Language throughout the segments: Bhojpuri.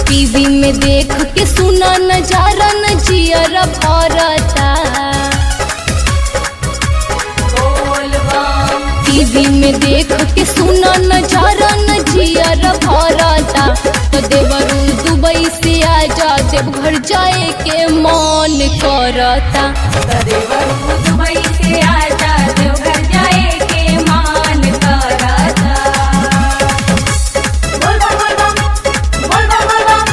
टीवी में देख के सुना नजारा न जियर भरता टीवी में देख के सुना नजारा न जियर भरता तो देवरू दुबई से आजा देवघर जाए के मन करता देवरू दुबई से आजा देवघर जाए के मान करता बोल बम बोल बम बोल बम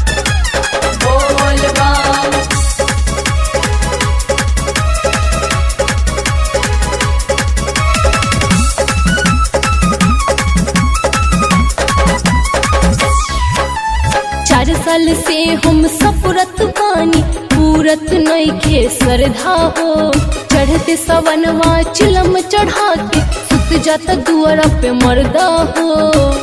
बोल बम बोल बम चार साल से हम सपुरत पानी पूरत नईखे श्रद्धा हो चढ़ते सवनवा चिलम चढ़ा के सुत जाता दुआरा पे मर्दा हो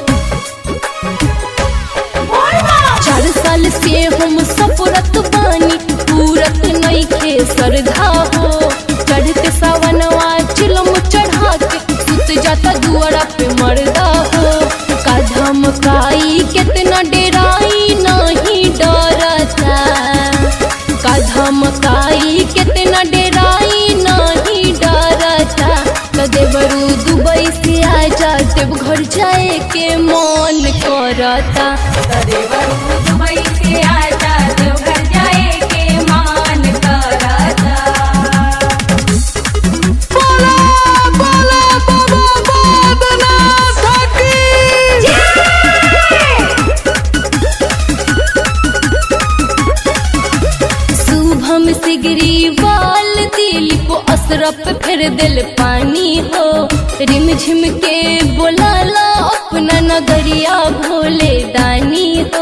चार साल से हम सपुरत पानी पूरत नईखे श्रद्धा हो चढ़ते सवनवा चिलम चढ़ा के सुत जाता दुआरा पे मर्दा हो का धमकाई कितना डेराई नहीं डरता का धमकाई कितना डेराई नहीं डरता तो देवरू दुबई से आजा देवघर जाए के मन करता देवरू दुबई से आजा देवघर जाए के मान करता शुभम सिगरी वाल दिलीप असरफ फिर दिल पानी हो रिम झिम के बोलाला अपना नगरिया भोले दानी हो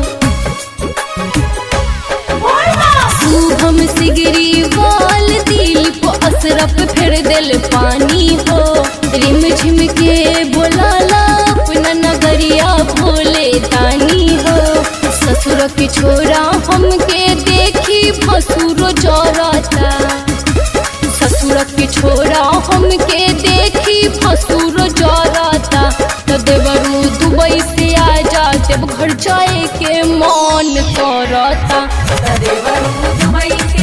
शुभम सिगरी वाल दिलीप असरफ फिर दिल पानी हो रिम झिम के बोलाला अपना नगरिया भोले दानी हो ससुर के छोरा हमके देखी भसुरो जरता ससुर के छोरा हमके देखी भसुरो जरता तो देवरू दुबई से आजा देवघर जाए के मन करता देवरू दुबई से